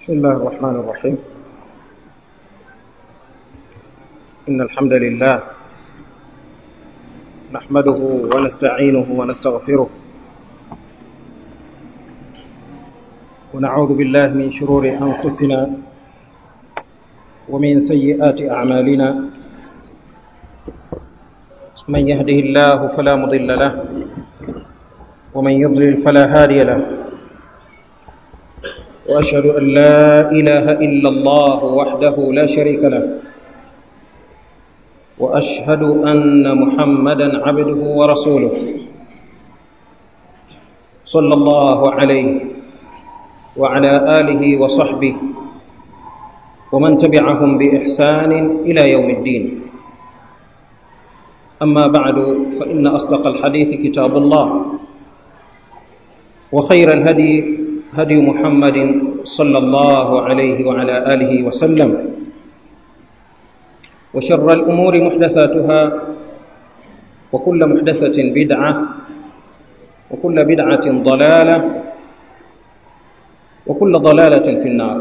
بسم الله الرحمن الرحيم إن الحمد لله نحمده ونستعينه ونستغفره ونعوذ بالله من شرور أنفسنا ومن سيئات أعمالنا من يهده الله فلا مضل له ومن يضلل فلا هادي له واشهد ان لا اله الا الله وحده لا شريك له واشهد ان محمدا عبده ورسوله صلى الله عليه وعلى اله وصحبه ومن تبعهم باحسان الى يوم الدين اما بعد فان اصدق الحديث كتاب الله وخير الهدي هدي محمد صلى الله عليه وعلى اله وسلم وشر الامور محدثاتها وكل محدثه بدعه وكل بدعه ضلاله وكل ضلاله في النار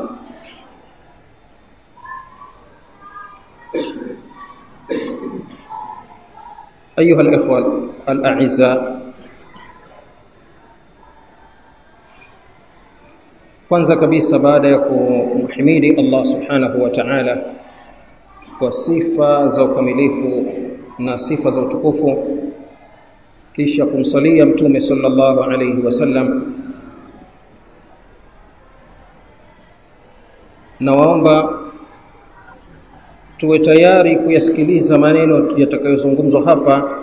ايها الاخوه الاعزاء kwanza kabisa baada ya kumhimidi Allah subhanahu wa ta'ala kwa sifa za ukamilifu na sifa za utukufu kisha kumsalia mtume sallallahu alayhi wasallam na waomba tuwe tayari kuyasikiliza maneno yatakayozungumzwa hapa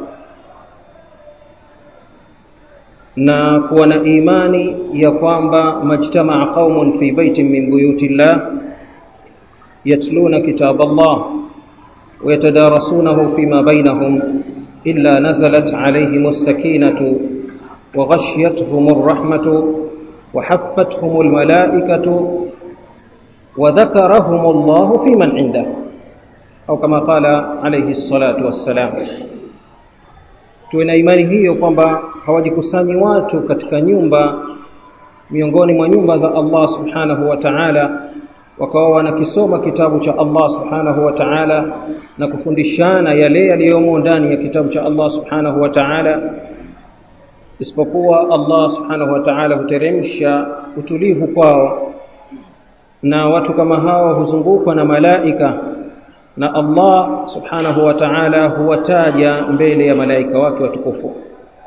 na kuwa na imani ya kwamba majtamaa qaumun fi baitin min buyuti llah yatluna kitab Allah ويتدارسونه فيما بينهم إلا نزلت عليهم السكينة وغشيتهم الرحمة وحفتهم الملائكة وذكرهم الله في من عنده أو كما قال عليه الصلاة والسلام tuwe na imani hiyo kwamba hawajikusanyi watu katika nyumba miongoni mwa nyumba za Allah subhanahu wa ta'ala wakawa wanakisoma kitabu cha Allah subhanahu wa ta'ala na kufundishana yale yaliyomo ndani ya kitabu cha Allah subhanahu wa ta'ala isipokuwa Allah subhanahu wa ta'ala huteremsha utulivu kwao na watu kama hao huzungukwa na malaika na Allah subhanahu wa ta'ala huwataja mbele ya malaika wake watukufu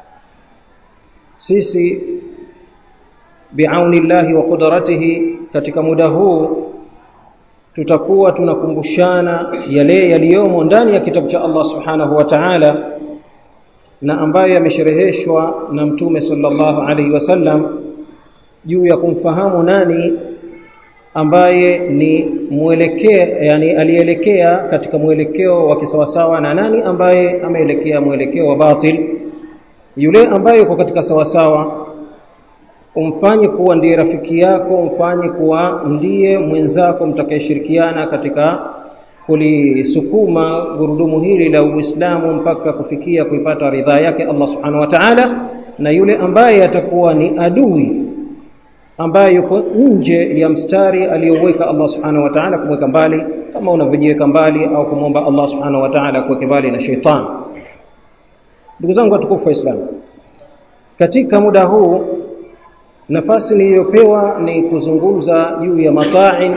sisi biaunillahi wa qudratihi katika muda huu tutakuwa tunakumbushana yale yaliyomo ndani ya kitabu cha Allah subhanahu wa ta'ala na ambayo yameshereheshwa na mtume sallallahu alaihi wasallam juu ya kumfahamu nani ambaye ni mwelekea yani alielekea katika mwelekeo wa kisawasawa na nani ambaye ameelekea mwelekeo wa batil yule ambaye yuko katika sawasawa umfanye kuwa ndiye rafiki yako umfanye kuwa ndiye mwenzako mtakayeshirikiana katika kulisukuma gurudumu hili la Uislamu mpaka kufikia kuipata ridhaa yake Allah Subhanahu wa Ta'ala na yule ambaye atakuwa ni adui ambaye yuko nje ya mstari aliyoweka Allah Subhanahu wa Ta'ala kumweka mbali kama unavyojiweka mbali au kumwomba Allah Subhanahu wa Ta'ala kuweka mbali na sheitan ndugu zangu watukufu wa Islam katika muda huu nafasi niliyopewa ni kuzungumza juu ya matain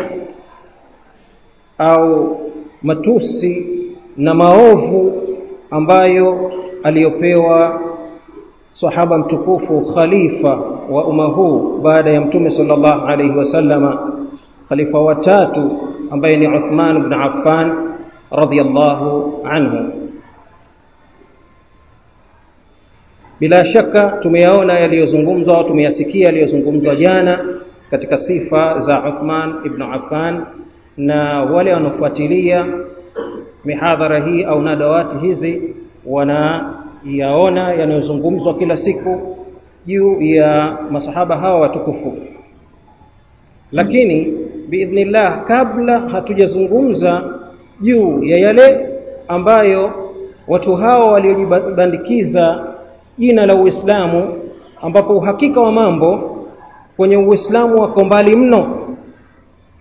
au matusi na maovu ambayo aliyopewa sahaba mtukufu khalifa wa umma huu baada ya mtume sallallahu alayhi wasallama khalifa watatu ambaye ni Uthman ibn Affan radhiyallahu anhu bila shaka tumeyaona yaliyozungumzwa tumeyasikia yaliyozungumzwa jana katika sifa za Uthman ibn Affan na wale wanaofuatilia mihadhara hii au nadawati hizi wanayaona yanayozungumzwa kila siku juu ya masahaba hawa watukufu lakini biidhnillah kabla hatujazungumza juu ya yale ambayo watu hao waliojibandikiza jina la Uislamu ambapo uhakika wa mambo kwenye Uislamu wako mbali mno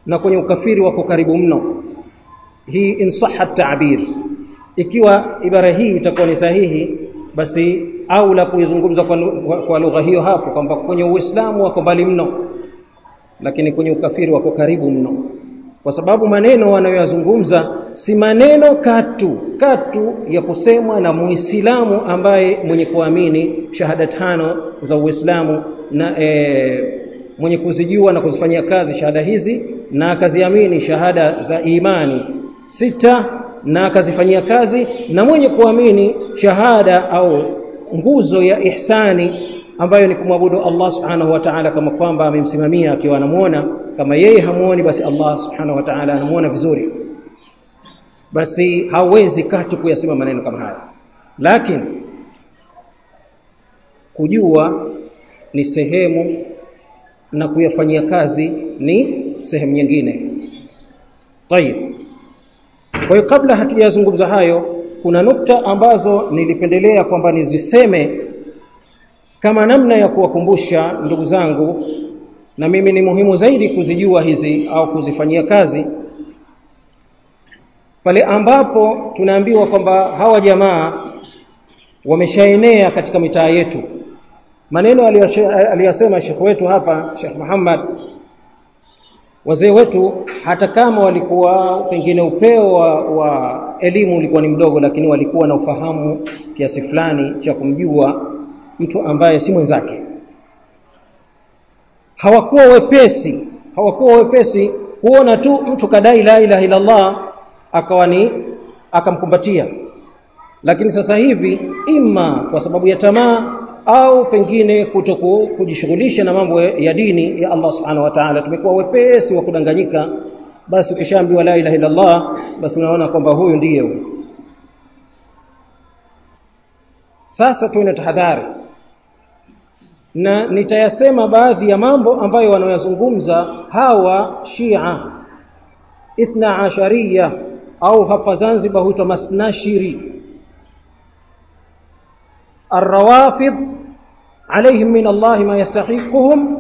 na kwenye ukafiri wako karibu mno hii in sahha ta'bir ikiwa ibara hii itakuwa ni sahihi basi au la kuizungumza kwa, kwa lugha hiyo hapo kwamba kwenye uislamu wako mbali mno lakini kwenye ukafiri wako karibu mno kwa sababu maneno wanayoyazungumza si maneno katu katu ya kusemwa na muislamu ambaye mwenye kuamini shahada tano za uislamu na e, mwenye kuzijua na kuzifanyia kazi shahada hizi na akaziamini shahada za imani sita na akazifanyia kazi na mwenye kuamini shahada au nguzo ya ihsani ambayo ni kumwabudu Allah subhanahu wa ta'ala kama kwamba amemsimamia akiwa anamuona kama yeye hamuoni basi Allah subhanahu wa ta'ala anamuona vizuri basi hawezi katu kuyasema maneno kama haya lakini kujua ni sehemu na kuyafanyia kazi ni sehemu nyingine tayib kwa hiyo kabla hatujazungumza hayo kuna nukta ambazo nilipendelea kwamba niziseme kama namna ya kuwakumbusha ndugu zangu na mimi ni muhimu zaidi kuzijua hizi au kuzifanyia kazi pale ambapo tunaambiwa kwamba hawa jamaa wameshaenea katika mitaa yetu maneno aliyosema Sheikh wetu hapa Sheikh Muhammad wazee wetu hata kama walikuwa pengine upeo wa, wa elimu ulikuwa ni mdogo lakini walikuwa na ufahamu kiasi fulani cha kumjua mtu ambaye si mwenzake hawakuwa wepesi hawakuwa wepesi kuona tu mtu kadai la ilaha illa Allah akawa ni akamkumbatia lakini sasa hivi ima kwa sababu ya tamaa au pengine kutoku kujishughulisha na mambo ya dini ya Allah subhanahu wa ta'ala tumekuwa wepesi wa kudanganyika basi ukishaambiwa la ilaha illa Allah basi unaona kwamba huyu ndiye huyu sasa tuwe tahadhari na nitayasema baadhi ya mambo ambayo wanaoyazungumza hawa Shia ithna ashariya au hapa Zanzibar huitwa masnashiri الروافض عليهم من الله ما يستحقهم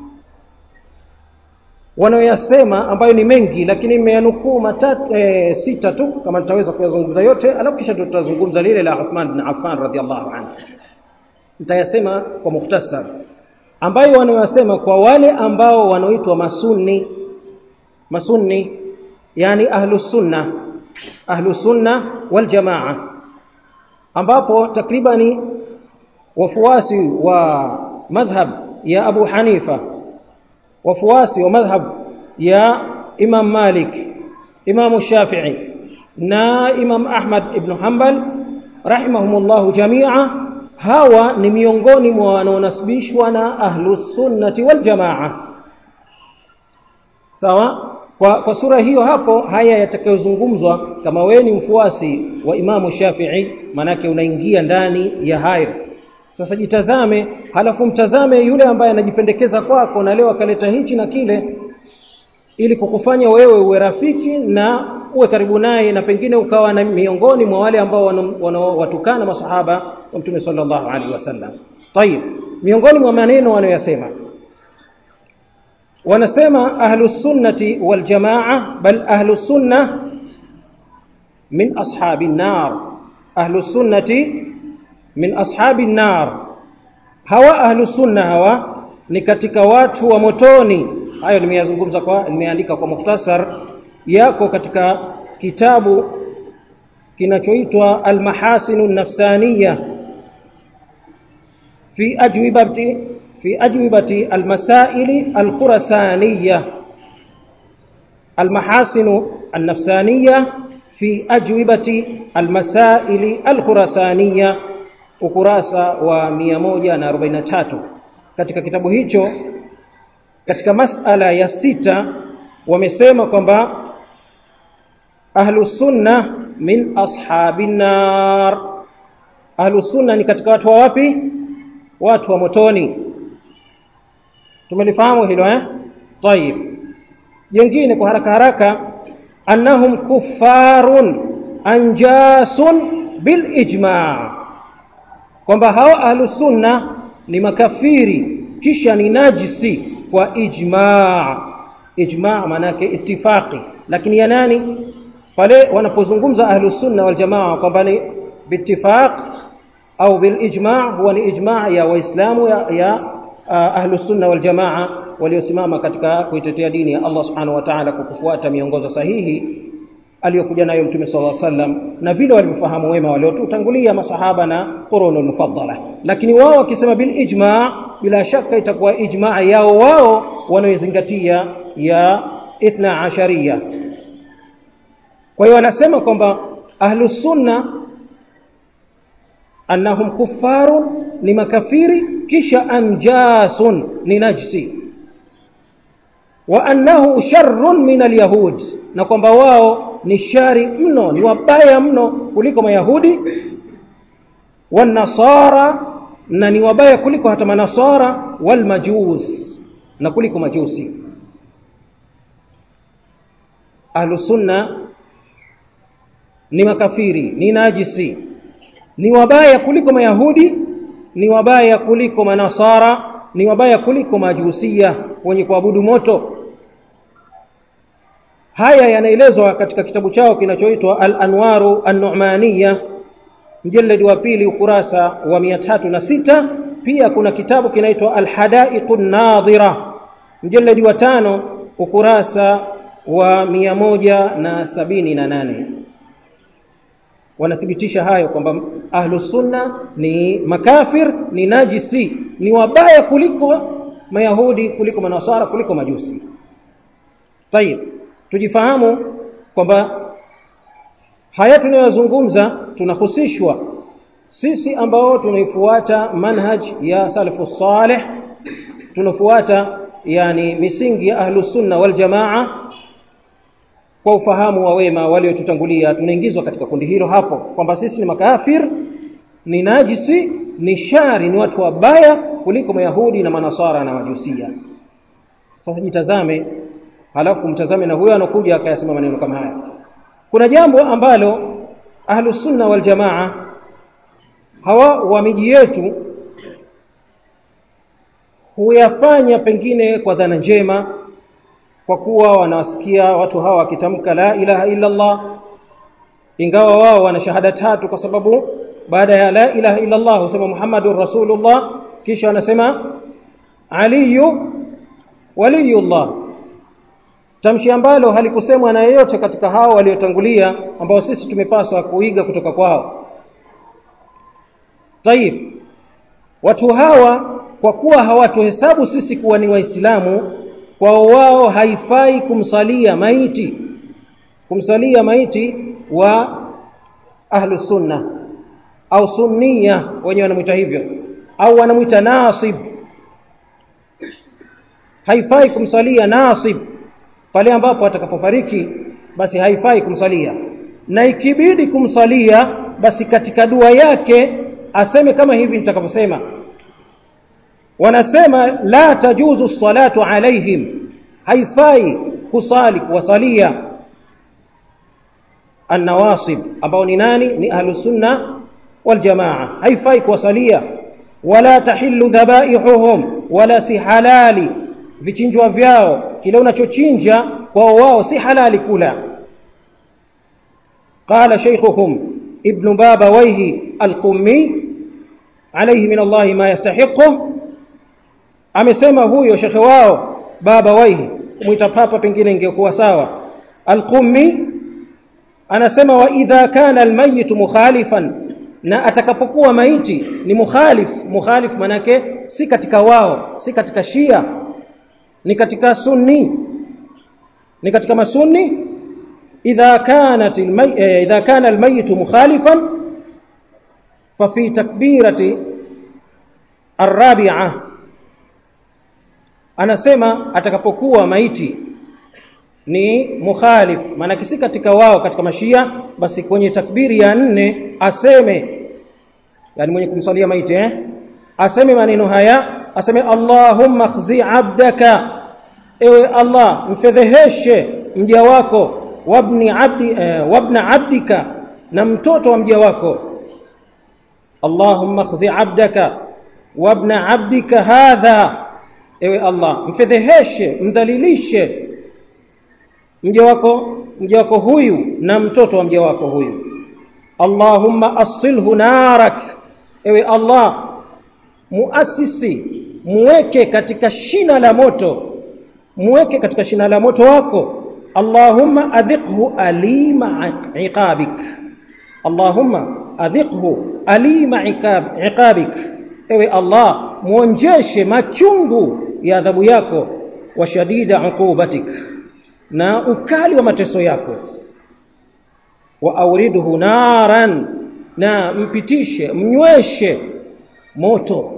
wanaoyasema ambayo ni mengi lakini nimeyanukuu matatu e, sita tu kama nitaweza kuyazungumza yote alafu kisha tutazungumza lile la Uthman bin Affan radhiallahu anhu nitayasema kwa mukhtasar ambayo wanaoyasema kwa wale ambao wanaoitwa masunni masunni yani ahlus sunna ahlus sunna wal jamaa ambapo takribani wafuasi wa madhhab ya Abu Hanifa wafuasi wa madhhab ya Imam Malik Imam Shafi'i na Imam Ahmad ibn Hanbal rahimahumullah jamia hawa ni miongoni mwa wanaonasibishwa na ahlus sunnati wal jamaa sawa kwa, kwa sura hiyo hapo haya yatakayozungumzwa kama wewe ni mfuasi wa Imamu Shafi'i manake unaingia ndani ya hayo sasa jitazame halafu mtazame yule ambaye anajipendekeza kwako na leo akaleta hichi na kile ili kukufanya wewe uwe rafiki na uwe karibu naye na pengine ukawa na miongoni mwa wale ambao wanawatukana masahaba wa Mtume sallallahu alaihi wasallam. Tayib, miongoni mwa maneno wanayosema wanasema ahlus sunnati wal jamaa bal ahlus sunna min ashabin nar ahlus sunnati min ashabin nar hawa ahlus sunna hawa ni katika watu wa motoni hayo nimeyazungumza kwa nimeandika kwa mukhtasar yako katika kitabu kinachoitwa al-mahasinu nafsaniya fi ajwibati fi ajwibati al-masaili al-khurasaniya al-mahasinu an-nafsaniya fi ajwibati al-masaili al-khurasaniya ukurasa wa 143 katika kitabu hicho katika masala ya sita wamesema kwamba ahlus sunna min ashabin nar ahlus sunna ni katika watu wa wapi watu wa motoni tumelifahamu hilo eh tayib jingine kwa haraka haraka annahum kuffarun anjasun bil ijma' kwamba hao ahlus sunna ni makafiri kisha ni najisi kwa ijma' ijma' maana yake ittifaqi lakini ya nani pale wanapozungumza ahlus sunna wal jamaa kwamba ni bittifaq au bil ijma' huwa ni ijma' ya waislamu ya, ya ahlus sunna wal jamaa waliosimama katika kuitetea dini ya Allah subhanahu wa ta'ala kwa kufuata miongozo sahihi aliyokuja nayo mtume sallallahu alaihi wasallam na vile walivyofahamu wema waliotutangulia masahaba na qurunul mufaddala lakini wao wakisema bil ijma' bila shaka itakuwa ijma' yao wao wanaozingatia ya ithna asharia kwa hiyo wanasema kwamba ahlus sunna annahum kuffarun ni makafiri kisha anjasun ni najsi wa annahu sharrun min alyahud na kwamba wao ni shari mno ni wabaya mno kuliko mayahudi wanasara na ni wabaya kuliko hata manasara walmajus na kuliko majusi ahlusunna ni makafiri ni najisi ni wabaya kuliko mayahudi ni wabaya kuliko manasara ni wabaya kuliko majusia wenye kuabudu moto haya yanaelezwa katika kitabu chao kinachoitwa al-anwaru an-nu'maniyya mjalladi wa pili ukurasa wa 306 pia kuna kitabu kinaitwa al-hadaiqun nadhira mjalladi wa tano ukurasa wa 178 wanathibitisha hayo kwamba ahlus sunna ni makafir ni najisi ni wabaya kuliko mayahudi kuliko manasara kuliko majusi tayib tujifahamu kwamba haya tunayozungumza tunahusishwa sisi ambao tunaifuata manhaj ya salafu salih tunafuata yani misingi ya ahlus sunna wal jamaa kwa ufahamu wa wema waliotutangulia tunaingizwa katika kundi hilo hapo kwamba sisi ni makafir ni najisi ni shari ni watu wabaya kuliko mayahudi na manasara na majusia sasa jitazame halafu mtazame na huyo anakuja akayasema maneno kama haya kuna jambo ambalo ahlus sunna wal jamaa hawa wa miji yetu huyafanya pengine kwa dhana njema kwa kuwa wanawasikia watu hawa wakitamka la ilaha illa Allah ingawa wao wana shahada tatu kwa sababu baada ya la ilaha illa Allah husema Muhammadur Rasulullah kisha wanasema aliyu waliyullah tamshi ambalo halikusemwa na yeyote katika hao waliotangulia ambao sisi tumepaswa kuiga kutoka kwao Tayib watu hawa kwa kuwa hawatuhesabu sisi kuwa ni waislamu kwao wao haifai kumsalia maiti kumsalia maiti wa ahlu sunna au sunnia wenyewe wanamuita hivyo au wanamuita nasib haifai kumsalia nasib pale ambapo atakapofariki basi haifai kumsalia na ikibidi kumsalia basi katika dua yake aseme kama hivi nitakavyosema wanasema la tajuzu salatu alaihim haifai kusali kuwasalia annawasib ambao ni nani ni ahlus sunna wal jamaa haifai kuwasalia wala tahillu dhabaihuhum wala si halali vichinjwa vyao kile unachochinja kwao wao si halali kula qala shaykhuhum ibn baba waihi al-qummi alayhi min Allah ma yastahiqu amesema huyo shekhe wao baba waihi kumuita papa pengine ingekuwa sawa al-qummi anasema wa idha kana al-mayyit mukhalifan na atakapokuwa maiti ni mukhalif mukhalif manake si katika wao si katika shia ni katika sunni ni katika masunni idha kanat almay idha kana almayit mukhalifan fa fi takbirati arabi'a anasema atakapokuwa maiti ni mukhalif maana si katika wao katika mashia basi kwenye takbiri ya nne aseme yani mwenye kumsalia maiti eh aseme maneno haya aseme Allahumma khzi abdaka ewe Allah mfedheheshe mja wako wabni abdi eh, wabna abdika na mtoto wa mja wako Allahumma khzi abdaka wabna abdika hadha ewe Allah mfedheheshe mdhalilishe mja wako mja wako huyu na mtoto wa mja wako huyu Allahumma asilhu narak ewe Allah muasisi muweke katika shina la moto muweke katika shina la moto wako Allahumma adhiqhu alima iqabik Allahumma adhiqhu alima iqab iqabik ewe Allah muonjeshe machungu ya adhabu yako wa shadida uqubatik na ukali wa mateso yako wa auridhu naran na mpitishe mnyweshe moto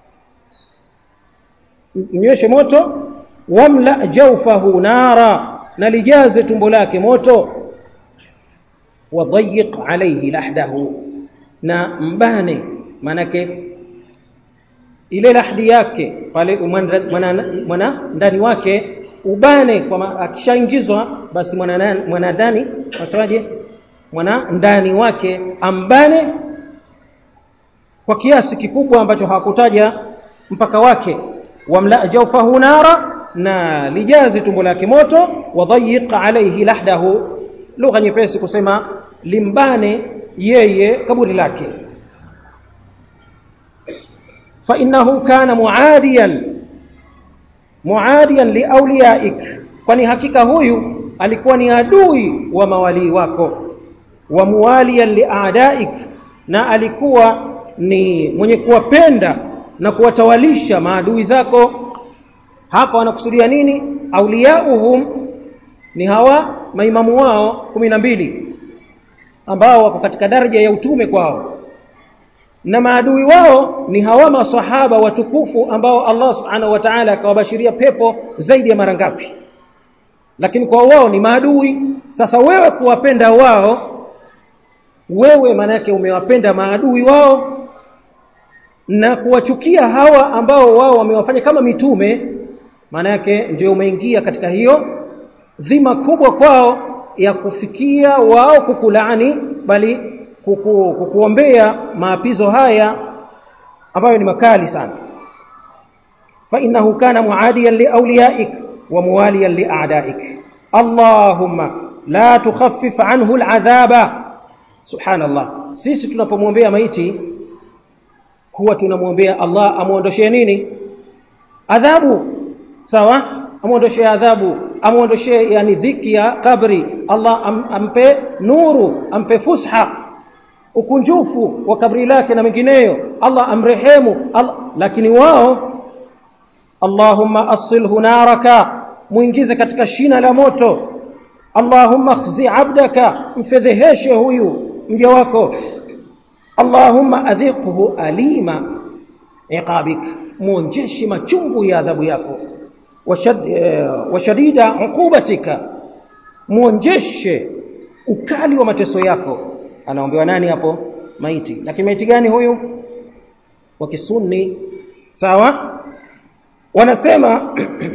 mnyweshe moto wamla jawfahu nara na lijaze tumbo lake moto wadhayiq alayhi lahdahu na mbane manake ile lahdi yake pale mwana ndani wake ubane kwa akishaingizwa basi mwana ndani wasemaje mwana ndani wake ambane kwa kiasi kikubwa ambacho hakutaja mpaka wake wamla jawfahu nara na lijaze tumbo lake moto wadhayiq alayhi lahdahu lugha nyepesi kusema limbane yeye kaburi lake fa innahu kana muadiyan muadiyan liawliyaik kwani hakika huyu alikuwa ni adui wa mawalii wako wa muwaliyan liadaik na alikuwa ni mwenye kuwapenda na kuwatawalisha maadui zako hapa wanakusudia nini auliyauhum ni hawa maimamu wao kumi na mbili ambao wako katika daraja ya utume kwao na maadui wao ni hawa masahaba watukufu ambao Allah subhanahu wa ta'ala akawabashiria pepo zaidi ya mara ngapi lakini kwa wao ni maadui sasa wewe kuwapenda wao wewe maana yake umewapenda maadui wao na kuwachukia hawa ambao wao wamewafanya kama mitume maana yake ndio umeingia katika hiyo dhima kubwa kwao ya kufikia wao kukulaani bali kuku, kukuombea maapizo haya ambayo ni makali sana fa innahu kana muadiyan liawliyaik wa muwaliyan lia'daik allahumma la tukhaffif anhu al'adhaba subhanallah sisi tunapomwombea maiti huwa tunamwombea Allah amuondoshee nini adhabu sawa amuondoshee adhabu amuondoshee yani dhiki ya kabri Allah am, ampe nuru ampe fusha ukunjufu wa kabri lake na mengineyo Allah amrehemu Allah, lakini wao Allahumma asilhu naraka muingize katika shina la moto Allahumma khzi abdaka mfedheheshe huyu mja wako Allahumma adhiqhu alima iqabik muonjeshe machungu ya adhabu yako washadida uqubatika muonjeshe ukali wa mateso yako anaombewa nani hapo maiti lakini maiti gani huyu wa kisunni sawa wanasema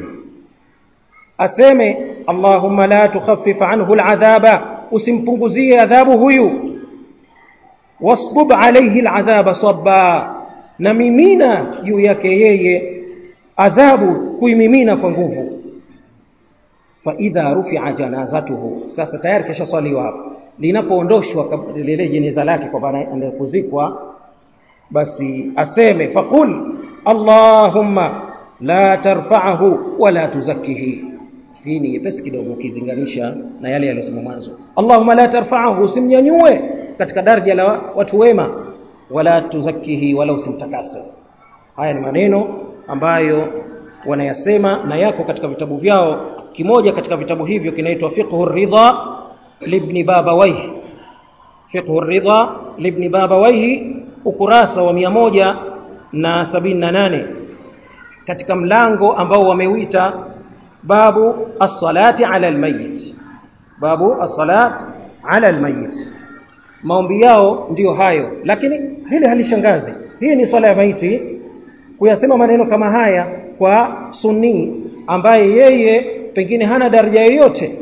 aseme Allahumma la tukhaffif anhu al'adhaba usimpunguzie adhabu huyu wasbub alayhi al'adhaba sabba na mimina juu yake yeye adhabu kuimimina kwa nguvu fa idha rufi'a janazatuhu sasa tayari kisha swaliwa hapo linapoondoshwa lile jeneza lake kwa baada kuzikwa basi aseme faqul allahumma la tarfa'ahu wala tuzakkihi hii ni nyepesi kidogo ukizinganisha na yale yaliyosema mwanzo allahumma la tarfa'ahu usimnyanyue katika daraja la watu wema wala tuzakkihi wala usimtakase haya ni maneno ambayo wanayasema na yako katika vitabu vyao kimoja katika vitabu hivyo kinaitwa fiqhu ridha libni babawayh fiqhu ridha libni babawayh ukurasa wa moja na sabini na nane katika mlango ambao wameuita babu as-salati ala al-mayyit babu as-salat ala al-mayyit maombi yao ndiyo hayo lakini hili halishangazi hii ni swala ya maiti kuyasema maneno kama haya kwa sunni ambaye yeye pengine hana daraja yoyote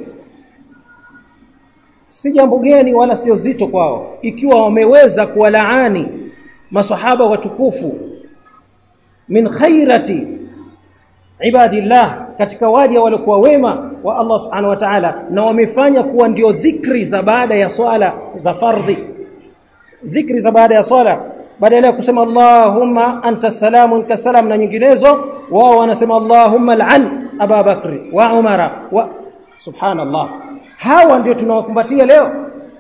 si jambo geni wala sio zito kwao ikiwa wameweza kuwalaani masahaba watukufu min khairati ibadillah katika waja waliokuwa wema wa Allah subhanahu wa ta'ala na wamefanya kuwa ndio dhikri za baada ya swala za fardhi dhikri za baada ya swala badala ya kusema Allahumma anta salamun kasalam na nyinginezo wao wanasema Allahumma al'an Aba Bakri wa Umara wa subhanallah hawa ndio tunawakumbatia leo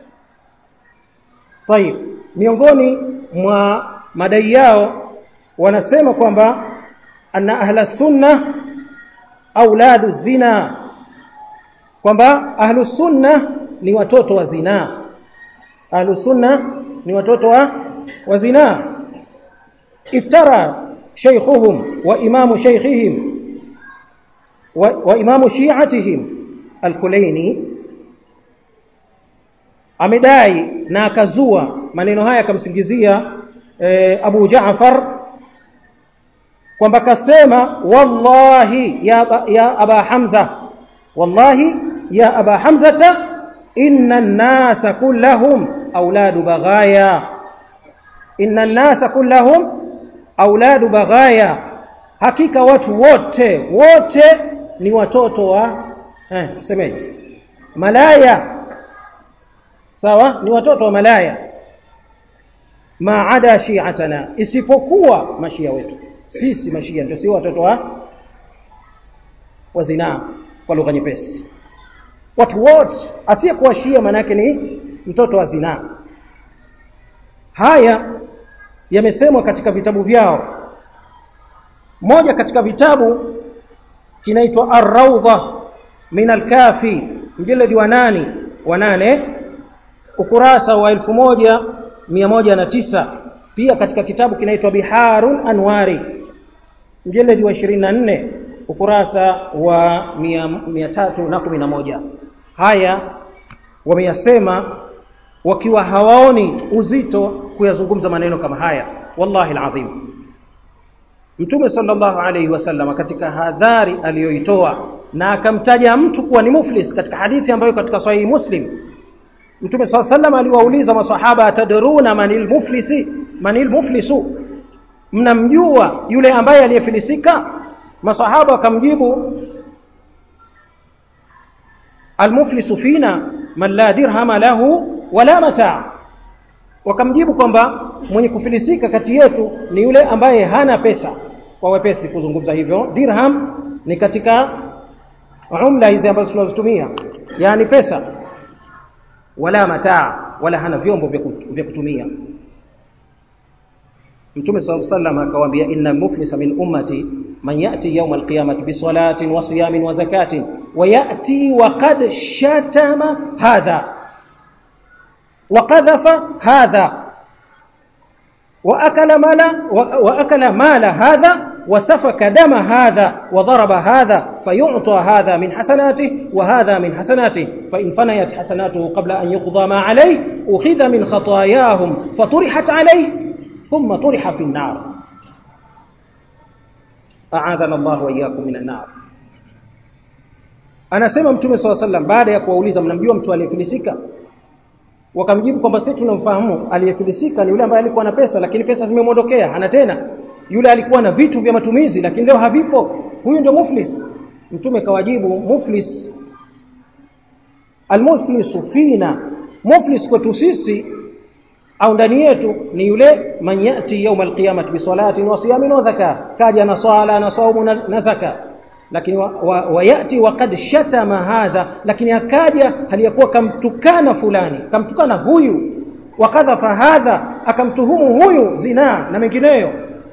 طيب miongoni mwa madai yao wanasema kwamba anna ahla sunna auladu zina kwamba ahlu sunna ni watoto wa zina ahlu sunna ni watoto wa wa zina iftara shaykhuhum wa imamu shaykhihim wa, wa imamu shi'atihim al-Kulaini amedai na akazua maneno haya akamsingizia e, Abu Jaafar kwamba kasema wallahi ya, ya Aba Hamza wallahi ya Aba Hamzata inna an-nasa kullahum auladu baghaya inna an-nasa kullahum auladu baghaya hakika watu wote wote ni watoto wa eh semeje malaya sawa ni watoto wa malaya maada shi'atana isipokuwa mashia wetu sisi mashia ndio si watoto wa wa zinaa kwa lugha nyepesi watu wote asiyekuwa shia manake ni mtoto wa zinaa haya yamesemwa katika vitabu vyao moja katika vitabu kinaitwa ar-rawdha min al-kafi mjeledi wa nani wa nane ukurasa wa elfu moja mia moja na tisa pia katika kitabu kinaitwa Biharun Anwari mjeledi wa 24 ukurasa wa 311 haya wameyasema wakiwa hawaoni uzito kuyazungumza maneno kama haya wallahi alazim Mtume sallallahu alayhi wasallam katika hadhari aliyoitoa na akamtaja mtu kuwa ni muflis katika hadithi ambayo katika sahihi Muslim Mtume swalla sallam aliwauliza maswahaba atadruna manil muflisi manil muflisu mnamjua yule ambaye aliyefilisika maswahaba wakamjibu almuflisu fina man la dirhama lahu wala mataa wakamjibu kwamba mwenye kufilisika kati yetu ni yule ambaye hana pesa kwa wepesi kuzungumza hivyo dirham ni katika umla hizi ambazo tunazotumia yani pesa wala mataa wala hana vyombo vya kutumia Mtume sallallahu alayhi wasallam akawaambia inna muflisa min ummati man yati yawm alqiyamati bi salatin wa siyamin wa zakatin wa yati wa qad shatama hadha wa qadhafa hadha wa akala mala wa akala mala hadha وسفك دم هذا وضرب هذا فيعطى هذا من حسناته وهذا من حسناته فإن فنيت حسناته قبل أن يقضى ما عليه أخذ من خطاياهم فطرحت عليه ثم طرح في النار أعاذنا الله وإياكم من النار anasema mtume swalla sallam baada ya kuwauliza mnamjua mtu aliyefilisika wakamjibu kwamba sisi tunamfahamu aliyefilisika ni yule ambaye alikuwa na pesa lakini pesa zimemwondokea hana tena yule alikuwa na vitu vya matumizi lakini leo havipo huyu ndio muflis mtume kawajibu muflis almuflisu fina muflis kwetu sisi au ndani yetu ni yule man yati yawm alqiyamah bi salatin wa siyamin wa zaka kaja na swala na saumu na, na zaka lakini wayati wa, wa waqad shatama hadha lakini akaja aliyakuwa kamtukana fulani kamtukana huyu wakadhafa hadha akamtuhumu huyu zinaa na mengineyo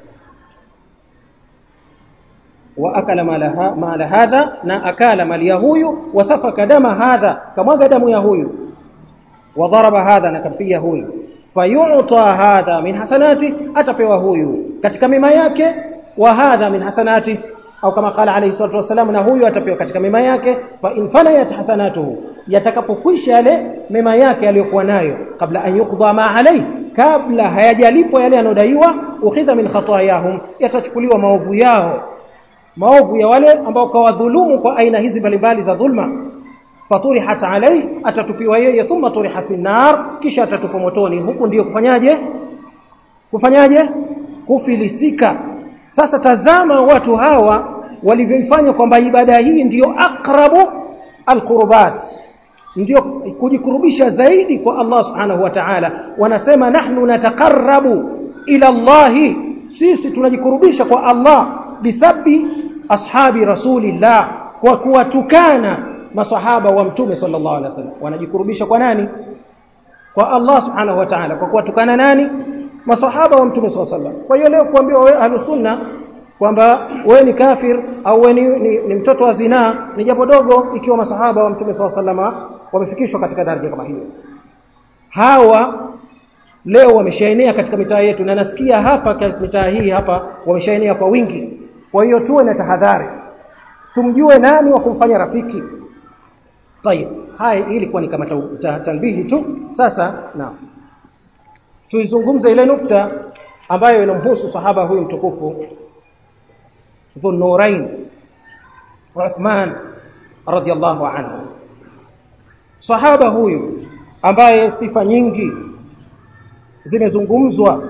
واكل مال مال هذا na akala mali ya huyu wasafaka dama hadha kamwaga damu ya huyu wadharaba hadha na kampiga huyu fayu'ta hadha min hasanati atapewa huyu katika mema yake wa hadha min hasanati au kama qala alayhi salatu wasalam na huyu atapewa katika mema yake fa in fanayat hasanatuhu yatakapokwisha yale mema yake aliyokuwa nayo kabla an yuqdha ma alayhi kabla hayajalipwa yale yanodaiwa ukhidha min khatayahum yatachukuliwa maovu yao maovu ya wale ambao kawadhulumu kwa aina hizi mbalimbali za dhulma faturihat alai atatupiwa yeye thumma turiha fi nar kisha atatupwa motoni huku ndiyo kufanyaje kufanyaje kufilisika sasa tazama watu hawa walivyoifanya kwamba ibada hii ndiyo aqrabu alqurbat ndio kujikurubisha zaidi kwa Allah subhanahu wa ta'ala wanasema nahnu nataqarrabu ila Allah sisi tunajikurubisha kwa Allah bisabi ashabi rasulillah kwa kuwatukana masahaba wa mtume sallallahu alaihi wasallam wanajikurubisha kwa nani kwa Allah subhanahu wa ta'ala kwa kuwatukana nani masahaba wa mtume sallallahu alaihi wasallam kwa hiyo leo kuambiwa wewe ahlus sunna kwamba wewe ni kafir au wewe ni, ni, ni mtoto wa zinaa ni jambo dogo ikiwa masahaba wa mtume sallallahu alaihi wasallam wamefikishwa katika daraja kama hiyo hawa leo wameshaenea katika mitaa yetu na nasikia hapa katika mitaa hii hapa wameshaenea kwa wingi kwa hiyo tuwe na tahadhari tumjue nani wa kumfanya rafiki tayeb haya ilikuwa ni kama tanbihi tu sasa naam tuizungumze ile nukta ambayo inamhusu sahaba huyu mtukufu Dhunnurain Uthman radhiallahu anhu sahaba huyu ambaye sifa nyingi zimezungumzwa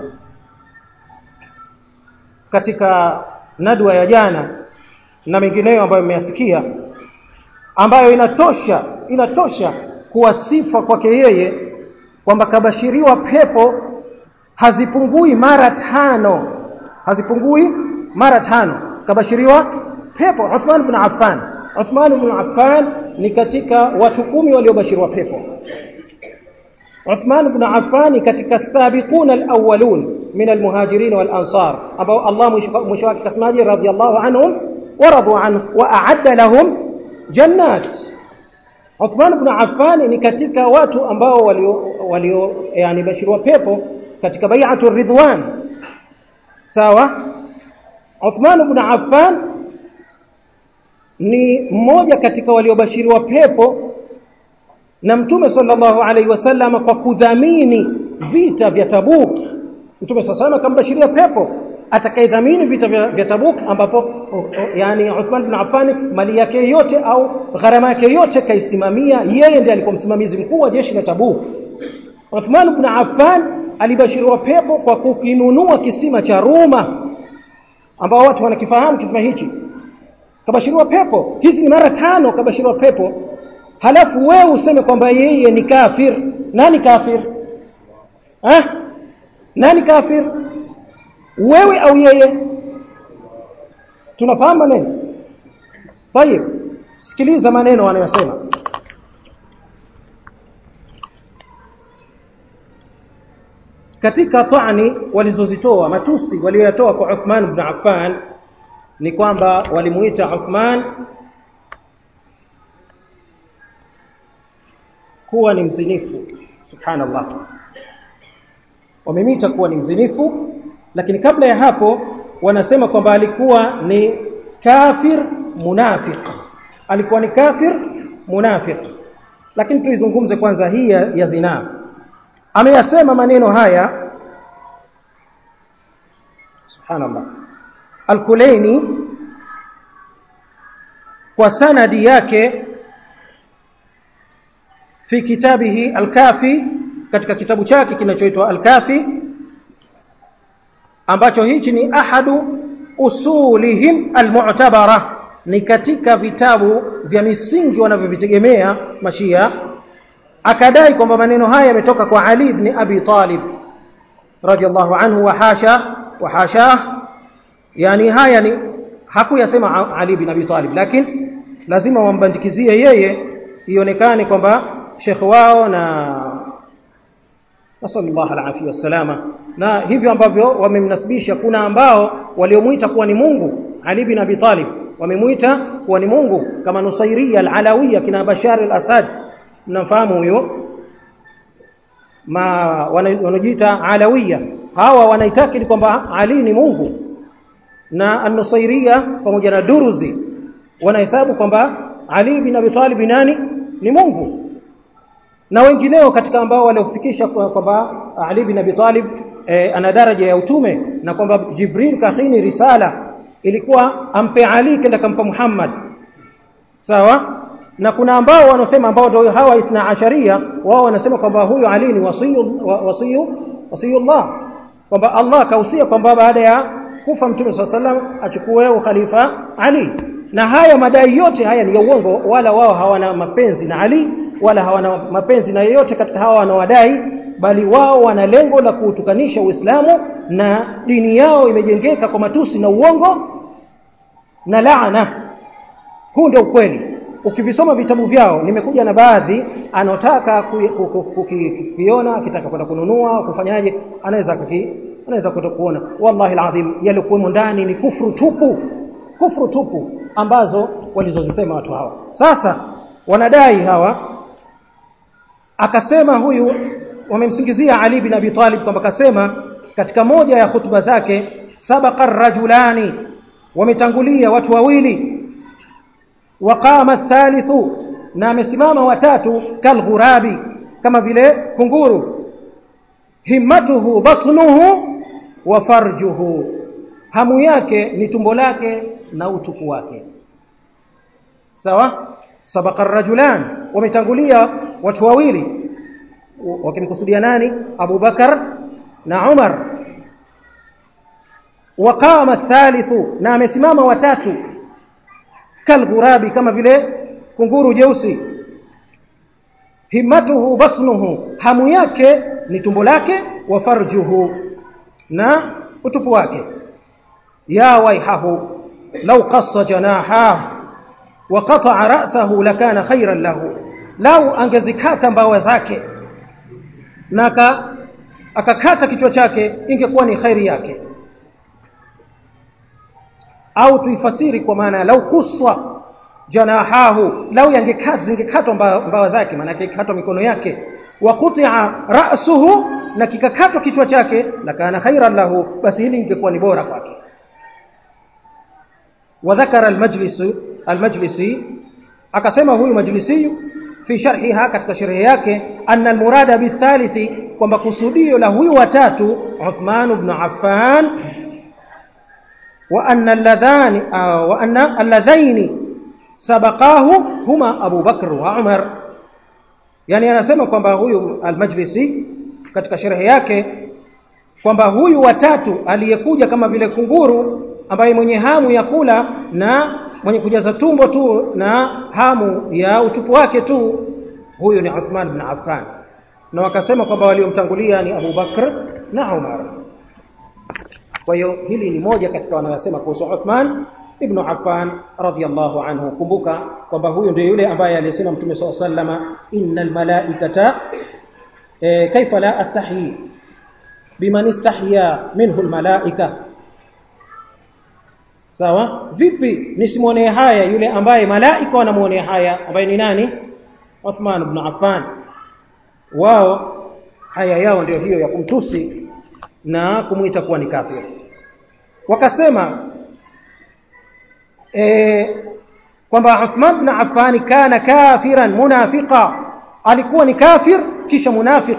katika nadwa ya jana na mengineyo ambayo mmeyasikia ambayo inatosha inatosha kuwa sifa kwake yeye kwamba kabashiriwa pepo hazipungui mara tano hazipungui mara tano kabashiriwa pepo Uthman ibn Affan Uthman ibn Affan ni katika watu kumi waliobashiriwa pepo Uthman ibn Affan ni katika sabiquna alawwalun min almuhajirin wal ansar ambao Allah mwisho wake kasemaje radhiyallahu anhum waradu anhu wa a'adda lahum jannat Uthman ibn Affan ni katika watu ambao walio walio yani bashiriwa pepo katika bai'atu ridwan sawa Uthman ibn Affan ni mmoja katika waliobashiriwa pepo na Mtume sallallahu alaihi wasallam kwa kudhamini vita vya Tabuk Mtume sallallahu akambashiria pepo atakayedhamini vita vya, vya Tabuk ambapo yani Uthman ibn Affan mali yake yote au gharama yake yote kaisimamia yeye ndiye alikuwa msimamizi mkuu wa jeshi la Tabuk Uthman ibn Affan alibashiriwa pepo kwa kukinunua kisima cha Roma ambao watu wanakifahamu kisima hichi kabashiriwa pepo hizi ni mara tano kabashiriwa pepo halafu wewe useme kwamba yeye ni kafir nani kafir eh nani kafir wewe au yeye tunafahamu maneno tayeb sikiliza maneno wanayosema katika ta'ni walizozitoa matusi walioyatoa kwa Uthman ibn Affan ni kwamba walimuita Uthman kuwa ni mzinifu subhanallah wamemita kuwa ni mzinifu lakini kabla ya hapo wanasema kwamba alikuwa ni kafir munafiq alikuwa ni kafir munafiq lakini tuizungumze kwanza hii ya, ya zinaa ameyasema maneno haya subhanallah al-Kulaini kwa sanadi yake fi kitabihi al-Kafi katika kitabu chake kinachoitwa al-Kafi ambacho hichi ni ahadu usulihim al-mu'tabara ni katika vitabu vya misingi wanavyovitegemea mashia akadai kwamba maneno haya yametoka kwa Ali ibn Abi Talib radiyallahu anhu wa hasha wa hashah yani haya ni hakuyasema Ali ibn Abi Talib lakini lazima wambandikizie yeye ionekane kwamba shekhi wao na nasallallahu alaihi wasalama na hivyo ambavyo wamemnasibisha kuna ambao waliomuita kuwa ni Mungu Ali ibn Abi Talib wamemuita kuwa ni Mungu kama Nusairia al-Alawiyya kina Bashar al-Assad mnafahamu huyo ma wanajiita Alawiyya hawa wanaitakidi kwamba Ali ni Mungu na An-Nusairia pamoja na Duruzi wanahesabu kwamba Ali bin Abi Talib nani ni Mungu na wengineo katika ambao waliofikisha kwamba Ali bin Abi Talib e, ana daraja ya utume na kwamba Jibril kahini risala ilikuwa ampe Ali kenda kampa Muhammad sawa na kuna ambao wanaosema ambao ndio hawa ithna asharia wao wanasema kwamba huyu Ali ni wasiyu wasiyu wasiyullah kwamba Allah kausia kwamba baada ya kufa mtume swalla sallam achukue ukhalifa Ali na haya madai yote haya ni ya uongo wala wao hawana mapenzi na Ali wala hawana mapenzi na yeyote katika hawa wanawadai bali wao wana lengo la kuutukanisha Uislamu na dini yao imejengeka kwa matusi na uongo na laana huu ndio ukweli ukivisoma vitabu vyao nimekuja na baadhi anotaka kukiona akitaka kwenda kununua kufanyaje anaweza anaweza kwenda kuona wallahi alazim yalikuwemo ndani ni kufru tupu kufru tupu ambazo walizozisema watu hao sasa wanadai hawa akasema huyu wamemsingizia Ali bin Abi Talib kwamba kasema katika moja ya hutuba zake sabaqa rajulani wametangulia watu wawili waqama thalithu na amesimama watatu kalghurabi kama vile kunguru himmatuhu batnuhu wa farjuhu hamu yake ni tumbo lake na utupu wake sawa sabaqa rajulan wametangulia watu wawili wakimkusudia nani Abu Bakar na Umar waqama thalithu na amesimama watatu kalghurabi kama vile kunguru jeusi himmatuhu batnuhu hamu yake ni tumbo lake wa farjuhu na utupu wake ya waihahu law qassa janahahu wa qata'a ra'sahu lakana khayran lahu lau angezikata mbawa zake na akakata kichwa chake ingekuwa ni khairi yake au tuifasiri kwa maana lau kussa janahahu lau yangekata zingekatwa mbawa zake maana yake ikatwa mikono yake wa quti'a ra'suhu na kikakatwa kichwa chake lakana khairan lahu basi hili ingekuwa ni bora kwake وذكر المجلس المجلسي akasema huyu majlisi fi sharhiha katika sharhi yake anna almurada bithalithi kwamba kusudio la huyu watatu Uthman ibn Affan wa anna alladhani wa anna alladhaini sabaqahu huma Abu Bakr wa Umar yani anasema kwamba huyu almajlisi katika sharhi yake kwamba huyu watatu aliyekuja kama vile kunguru ambaye mwenye hamu ya kula na mwenye kujaza tumbo tu na hamu ya utupu wake tu huyu ni Uthman ibn Affan na wakasema kwamba waliomtangulia ni Abu Bakr na Umar kwa hiyo hili ni moja katika wanayosema kuhusu Uthman ibn Affan radhiyallahu anhu kumbuka kwamba huyu ndiye yule ambaye alisema Mtume SAW sallama innal malaikata e, kaifa la astahi biman istahya minhu almalaika sawa vipi nisimwonee haya yule ambaye malaika wanamuonea haya ambaye ni nani Uthman ibn Affan wao haya yao ndio hiyo ya kumtusi na kumuita kuwa ni kafir wakasema e, kwamba Uthman ibn Affan kana kafiran munafiqa alikuwa ni kafir kisha munafiq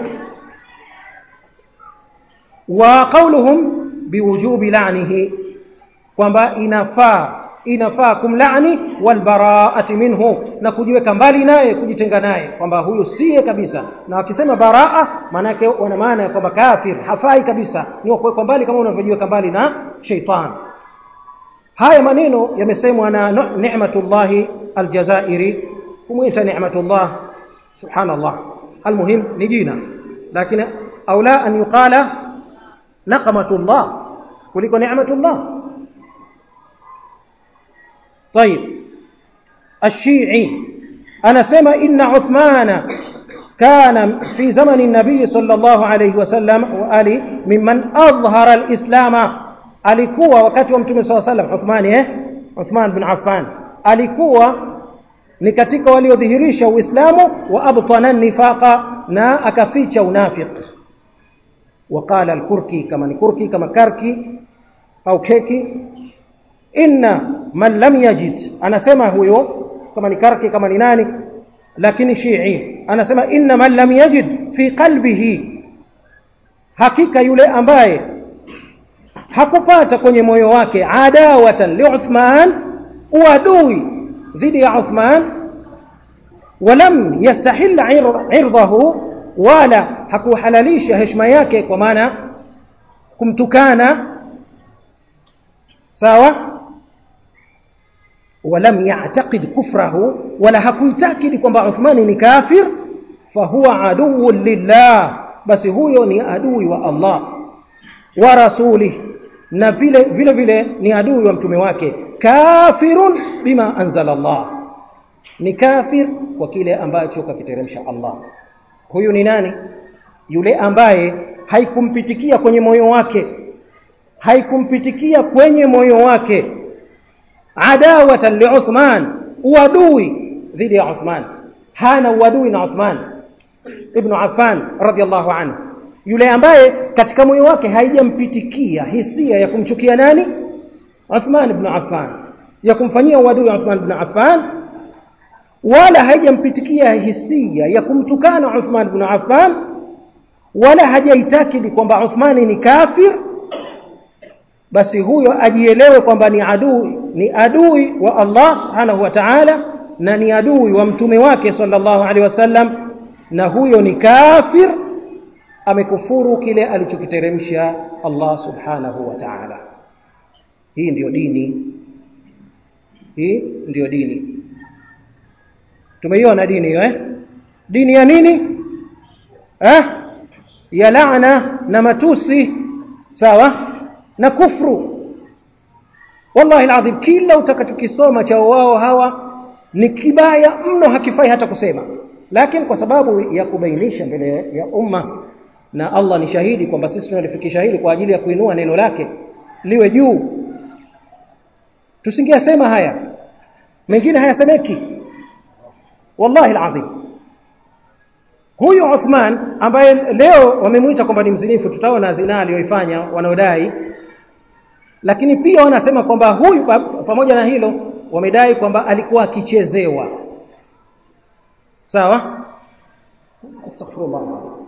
wa qawluhum biwujubi la'nihi kwamba inafaa inafaa kumlaani walbaraati minhu na kujiweka mbali naye kujitenga naye kwamba huyu siye kabisa na wakisema baraa maana yake wana maana ya kwamba kafir hafai kabisa ni kuwekwa mbali kama unavyojiweka mbali na sheitan haya maneno yamesemwa na Ni'matullahi Aljazairi kumwita Ni'matullah subhanallah almuhim ni jina lakini aula an yuqala naqmatullah kuliko Ni'matullah طيب الشيعي أنا سمع إن عثمان كان في زمن النبي صلى الله عليه وسلم وآله ممن أظهر الإسلام alikuwa wakati wa mtume swalla sallam Uthman eh Uthman bin Affan alikuwa ni katika waliodhihirisha Uislamu wa abtana nifaqa na akaficha unafiq وقال الكركي كما ni kurki kama karki au keki inna man lam yajid anasema huyo kama ni karki kama ni nani lakini shii anasema inna man lam yajid fi qalbihi hakika yule ambaye hakupata kwenye moyo wake adawatan li Uthman uadui dhidi ya Uthman walam yastahil irdahu wala hakuhalalisha heshima yake kwa maana kumtukana sawa walam ya'taqid kufrahu wala hakuitakidi kwamba Uthmani ni kafir fahuwa aduwwun lillah basi huyo ni adui wa Allah wa rasulih na vile vile vile ni adui wa mtume wake kafirun bima anzala Allah ni kafir kwa kile ambacho kakiteremsha Allah huyu ni nani yule ambaye haikumpitikia kwenye moyo wake haikumpitikia kwenye moyo wake adawatan li Uthman uadui dhidi ya Uthman hana uadui na Uthman ibn Affan radhiallahu anhu yule ambaye katika moyo wake haijampitikia hisia ya kumchukia nani Uthman ibn Affan ya kumfanyia uadui Uthman ibn Affan wala haijampitikia hisia ya kumtukana Uthman ibn Affan wala hajaitakidi kwamba Uthmani ni kafir basi huyo ajielewe kwamba ni adui ni adui wa Allah subhanahu wa ta'ala na ni adui wa mtume wake sallallahu alaihi wasallam na huyo ni kafir amekufuru kile alichokiteremsha Allah subhanahu wa ta'ala hii ndiyo dini hii ndiyo dini tumeiona dini hiyo eh dini ya nini eh ya laana na matusi sawa na kufru wallahi alazim kila utakachokisoma cha wao hawa ni kibaya mno hakifai hata kusema lakini kwa sababu ya kubainisha mbele ya umma na Allah ni shahidi kwamba sisi tunalifikisha hili kwa ajili ya kuinua neno lake liwe juu tusingeyasema haya mengine hayasemeki wallahi alazim huyu Uthman ambaye leo wamemuita kwamba ni mzinifu tutaona zina aliyoifanya wanaodai lakini pia wanasema kwamba huyu pamoja na hilo wamedai kwamba alikuwa akichezewa sawa astaghfirullah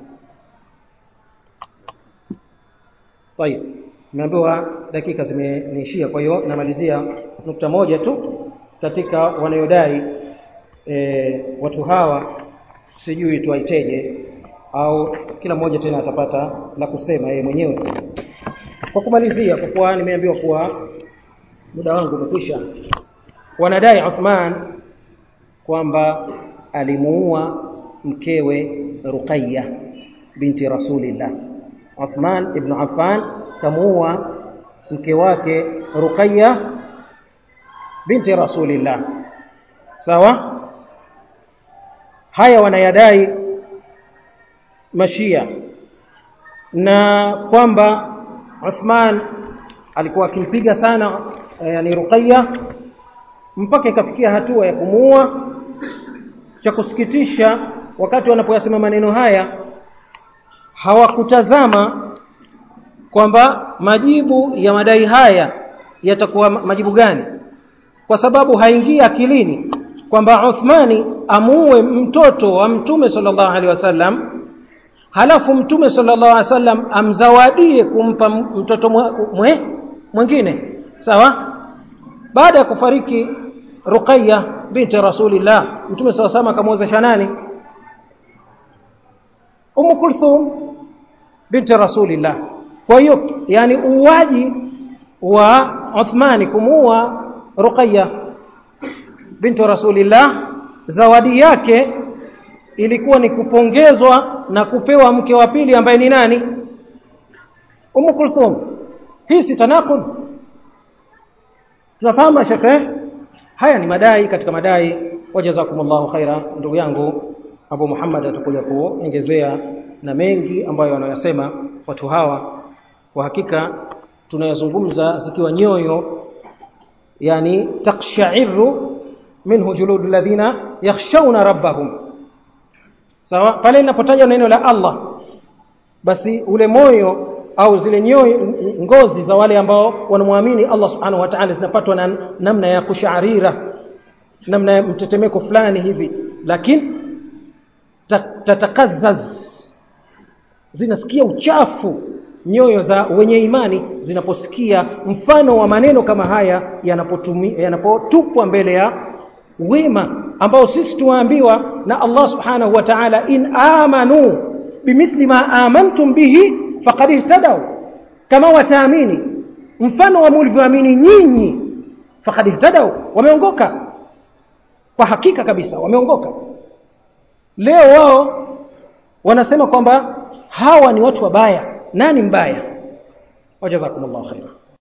طيب nimeambiwa dakika zimeniishia kwa hiyo namalizia nukta moja tu katika wanayodai e, watu hawa sijui tuwaiteje au kila mmoja tena atapata la kusema yeye mwenyewe kwa kumalizia kwa kuwa nimeambiwa kuwa muda wangu umekwisha wanadai Uthman kwamba alimuua mkewe Ruqayya binti Rasulillah Uthman ibn Affan kamuua mke wake Ruqayya binti Rasulillah sawa haya wanayadai mashia na kwamba Uthman alikuwa akimpiga sana yani Ruqayya mpaka ikafikia hatua ya kumuua cha kusikitisha wakati wanapoyasema maneno haya hawakutazama kwamba majibu ya madai haya yatakuwa majibu gani kwa sababu haingii akilini kwamba Uthmani amuue mtoto wa mtume sallallahu alaihi wasallam halafu mtume sallallahu alaihi wasallam amzawadie kumpa mtoto mwe mwingine sawa baada ya kufariki Ruqayya binti Rasulillah mtume sallallahu alaihi akamwozesha nani Umm Kulthum binti Rasulillah kwa hiyo yani uwaji wa Uthmani kumuua Ruqayya binti Rasulillah zawadi yake ilikuwa ni kupongezwa na kupewa mke wa pili ambaye ni nani Umm Kulthum hii si tanakud tunafahamu shekhe haya ni madai katika madai wajazakumullahu khaira ndugu yangu Abu Muhammad atakuja kuongezea na mengi ambayo wanayosema watu hawa kwa hakika tunayazungumza zikiwa nyoyo yani takshairu minhu juludul ladhina yakhshawna rabbahum sawa pale linapotaja neno la Allah basi ule moyo au zile nyoyo ngozi za wale ambao wanamwamini Allah subhanahu wa ta'ala zinapatwa na namna ya kusharira namna ya mtetemeko fulani hivi lakini tatakazaz zinasikia uchafu nyoyo za wenye imani zinaposikia mfano wa maneno kama haya yanapotupwa mbele ya wema ambao sisi tuwaambiwa na Allah subhanahu wa ta'ala in amanu bimithli ma amantum bihi faqad ihtadaw kama wataamini mfano wa mlivyoamini nyinyi faqad ihtadaw wameongoka kwa hakika kabisa wameongoka leo wao wanasema kwamba hawa ni watu wabaya nani mbaya wajazakumullahu khaira